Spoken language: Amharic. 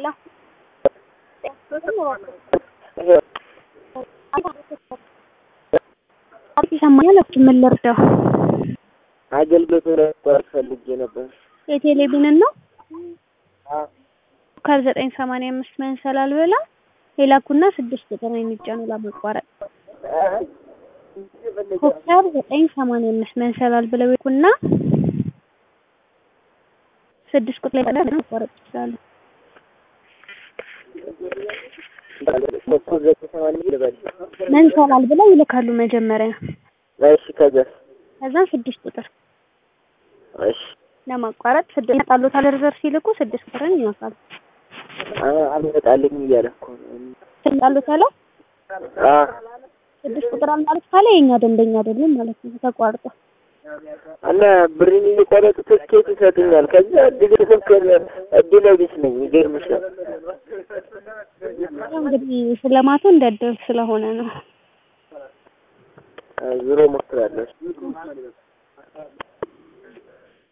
ሌላ ይሰማኛል። ምን ልርዳው? አገልግሎት ለመቋረጥ ፈልጌ ነበር። የቴሌቪዥንን ነው ኮከብ ዘጠኝ ሰማንያ አምስት መንሰላል ብላ የላኩና ስድስት ቁጥር የሚጫኑ ለማቋረጥ ኮከብ ዘጠኝ ሰማንያ አምስት መንሰላል ብለው ይልኩና ስድስት ቁጥር ላይ ማቋረጥ ይችላሉ። መንሰላል ብለው ይልካሉ መጀመሪያ። እሺ ከዚያ ከዛ ስድስት ቁጥር እሺ ለማቋረጥ ስድስት ይመጣሉታል። ሪዘርቭ ሲልኩ ስድስት ቁጥርን ይነካሉ። አልመጣልኝ እያለ እኮ ነው። ይመጣሉታል። አ ስድስት ቁጥር አልማለት ካለ የኛ ደንበኛ አይደለም ማለት ነው። ተቋርጦ እና ብሬን እየቆረጡ ትኬት ይሰጡኛል። ከዛ እድል ስልክ እድለ ቢስ ነኝ። ይገርምሻል። እንግዲህ ስለማቱ እንደደል ስለሆነ ነው። ዙሮ ሞክራለሁ።